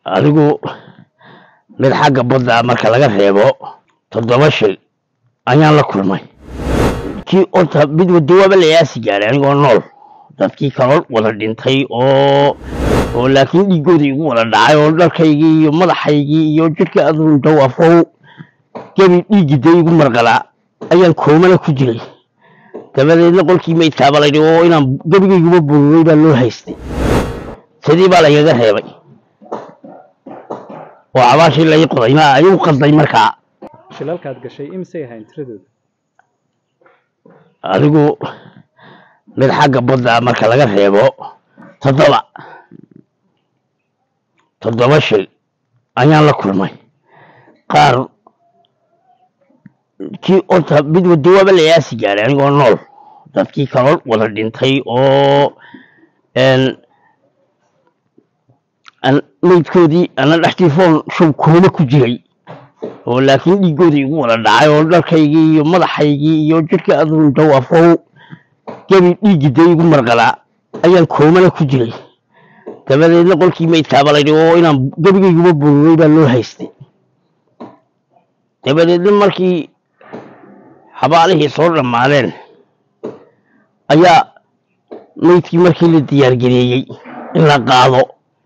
adigu mid xagga badda marka laga reebo toddoba shay ayaan la kulmay kii orta mid wadawaaba la yaasi gaaray anigoo nool dadkii kaloo wada dhintay oo oo laakiin dhiiggooda igu wada dhacay oo dharkaygii iyo madaxaygii iyo jidhka aduun dawafow gebi dhiiggida igu marqalaa ayaan koomana ku jiray dabadeedna qolkii maydkaaba laydhi oo inaan gebigayguma bururay baa loo haystay sidii baa lagaga reebay oo cabaashii lai qoday ma ayuu qalday markaa shilalkaad gashay imisay ahayn tiradooda adigu mid xagga badda marka laga reebo toddoba toddoba shay ayaan la kulmay qaar kii orta mid wadawaaba la yaasi gaaray anigoo nool dadkii kaloo wada dhintay oo maydkoodii ana dhextii foon shub kooma ku jiray oo laakiin dhiiggooda igu wada dhacay oo dharkaygii iyo madaxaygii iyo jidhka aduun dawafow gebi dhiiggida igu marqalaa ayaan koomana ku jiray dabadeedna qolkii maydkaaba laydhi oo inaan gebigayguma bururay baa loo haystay dabadeedna markii xabaalihii soo dhammaadeen ayaa maydkii markii la diyaargareeyey in la qaado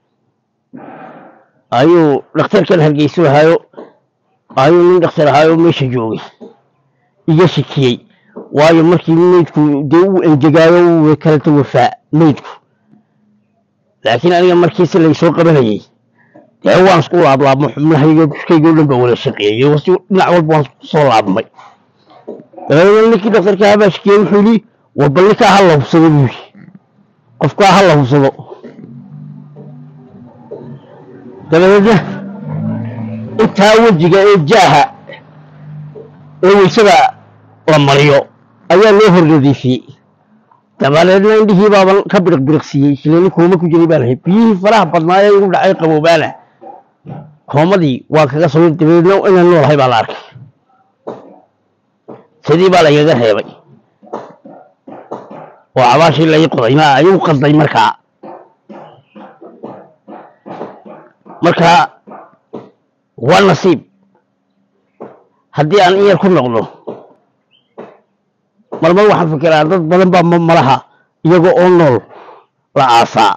ayuu dhakhtarkan hargeyso ahaayo ayuu nin dhakhtar ahaayo meesha joogay iga shikiyey waayo markii maydku dee uu engegaayo uu kalata wafaa maydku laakiin aniga markiisi laysoo qabanayey dee waan isku laablaabmo xubnahayga dushkaygao dhan baa wada shaqeeyey wasi dhinac walba waan kusoo laabmay dabadeedna ninkii dhakhtarka ahaa baa shikiyey wuxuu yidhi war bal ninkaa ha la hubsado buu yidhi qofkaa ha la hubsado dabadeedna intaa wejiga ee jaaha ee weysada la mariyo ayaa loo hor nadiifiyey dabadeedna indhihii baaban ka biriq biriqsiiyey shileeni kooma ku jiray baan ahay biyihii faraha badnaa ee igu dhacay qaboobaana koomadii waa kaga soo dabadeedna inaan noolahay baa la arkay sidii baa lagaga reebay oo cabaashii lai qoday ma ayuu qalday markaa markaa waa nasiib haddii aan in yar ku noqdo marmar waxaan fikiraa dad badan baa malaha iyagoo oo nool la aasaa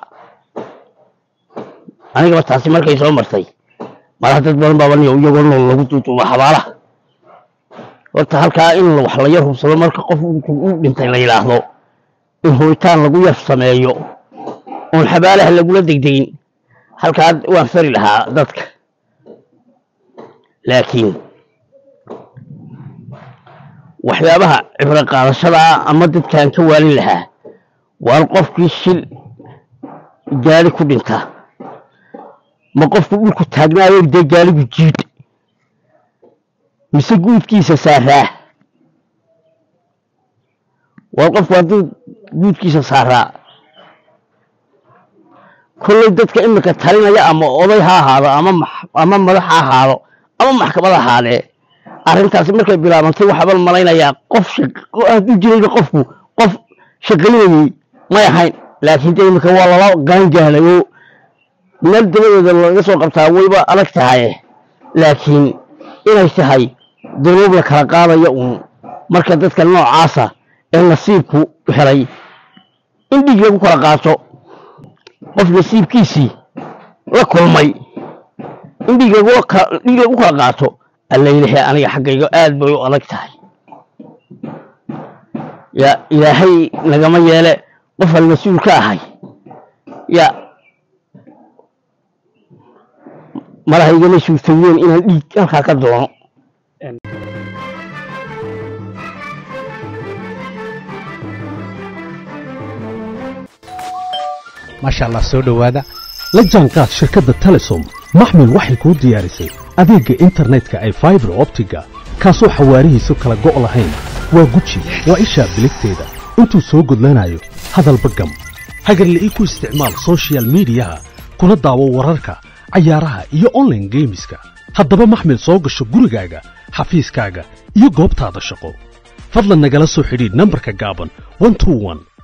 anigaba taasi markay soo martay malaha dad badan baaba niyo iyagoo nool lagu duuduuba xabaalaha horta halkaa in wax la yar hubsado marka qof u dhintay la yidhaahdo in hooyitaan lagu yar sameeyo oon xabaalaha lagula degdegin halkaa waan fari lahaa dadka laakiin waxyaabaha cibro qaadashada ama dadkaan ka waalin lahaa waan qofkii shil gaali ku dhinta ma qofku dhulku taagnaayo dee gaaligu jiidh mise guudkiisa saaraa waan qofku hadduu guudkiisa saaraa kolley dadka iminka talinaya ama oday ha ahaado ama ama madax ha ahaado ama maxkamad ahaadee arrintaasi markay bilaabantay waxaabaan malaynayaa qof hadduu jirayba qofku qof shaqaynayey may ahayn laakiin de iminka waa lala gaangaalay oo meel dabadeeda laga soo qabtaa wayba adag tahaye laakiin inay tahay dunuub la kala qaadaya uun marka dadka noocaasa ee nasiibku helay in dhiig lagu kala qaato qof nasiibkiisii la kulmay in dhiig lagu kala qaato allaylahe aniga xaggayga aad bay u adag tahay ya ilaahay nagama yeele qofaan mas-uul ka ahay ya malaha igama suurtoween inaan dhiig halkaa ka doono maasha allah soo dhowaada la jaanqaad shirkadda telesom maxmil waxay kuu diyaarisay adeegga internetka ay faibar optiga kaasoo xawaarihiisu kala go' lahayn waa guji waa ishaa biligteeda intuu soo gudlanayo hadalba gam hagarle ii ku isticmaal sochial midiyaha kuna daawo wararka cayaaraha iyo onlaine geemiska haddaba maxmil soo gasho gurigaaga xafiiskaaga iyo goobtaada shaqo fadlan nagala soo xidhiidh nambarka gaaban